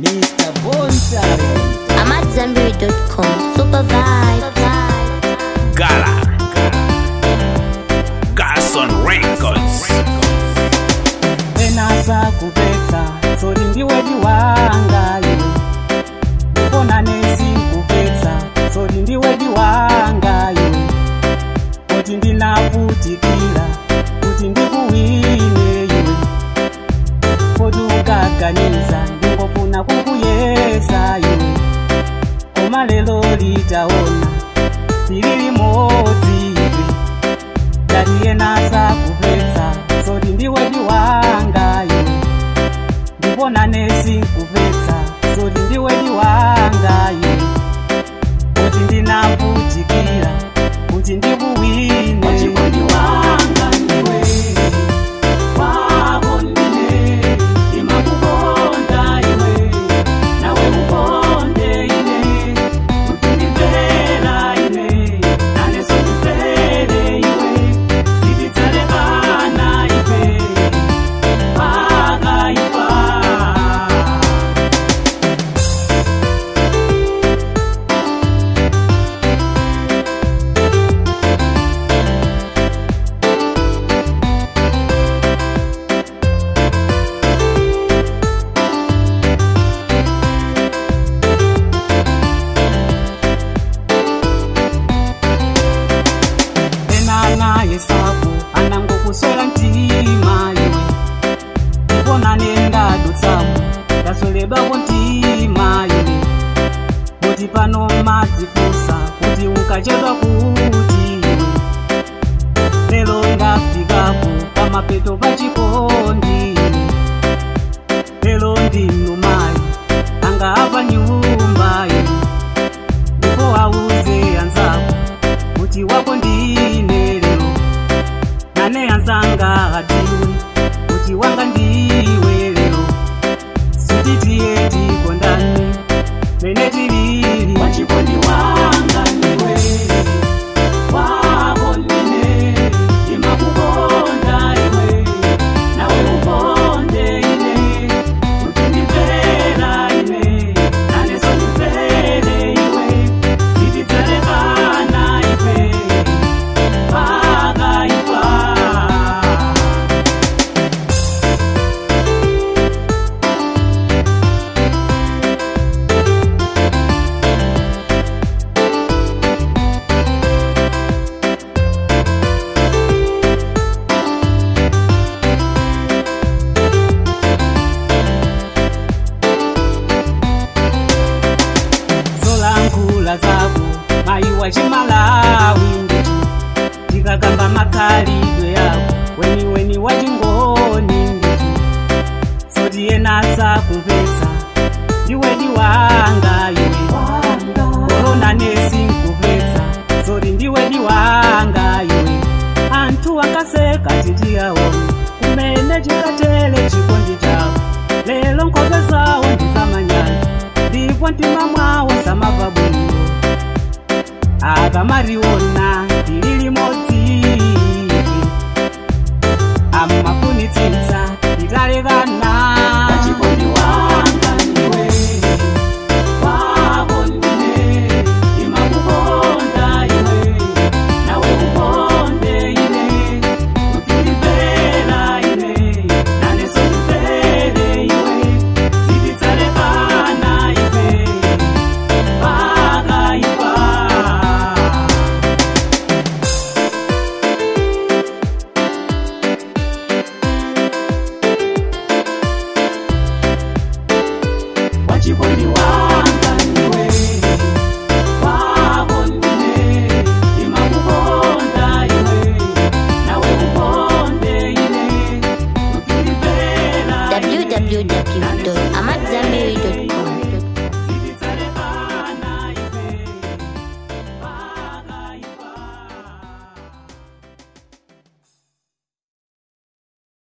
Mr. Bonsai. I'm at Zenberry.com. Super vibe. Gala. Garson Records. enasa kupetsa sori ndiwedi wanga iwe ndipona nesi kupetsa sori ndiwedi wanga iwe kuti ndinavutikira kuti ndikuwine iwe kuti ukaganiza ndingofuna kukuyesa iwe koma lero litaona tiri limodzi iwe dati yenasa kupetsa soti ndiwedi wanga iwe ndipona nesi kupetsa soti ndiwedi wanga iwe kuti ndinavutikira kuti ndikuwine wachikondi wanga ndiwe wako ndine imakukonda iwe nawe ukonde ine kuti ndimvera ine naneso ndimvere iwe sitidzarekana ife pakaifa enana yesapo anangokuswera mtima iwe ndipona nendadutsamo ndasoledwako mtima iwe kuti pano madzifusa kuti ukachedwa kuti iwe lero ndafikapo pamapeto pachikondi iwe lero ndinumayi anga apa nyumba iwe ndipo auze anzako kuti wako ndine lero nane anzanga atiwe kuti wanga ndiwe lero sititiye tikondani mene tilili wachikondi wanga ndiwe wako ndine imakukonda iwe nawe ukonde ine kuti ndimvera ine naneso ndimvere iwe sitidzarekana ife pakaifa zolankhula zako mayiwa chimalawi ndicho tikakamba makhalidwe yako weniweni wachingoni ndicho soti yenasa kumvetsa ndiwedi wanga iwe korona nesi nkupetsa soti ndiwedi wanga iwe anthu akaseka titiyaone kumene chikatele chikondi chawo lero nkhope zawo ndizamanyazi ndipo mtima mwawo samava bwino akamariona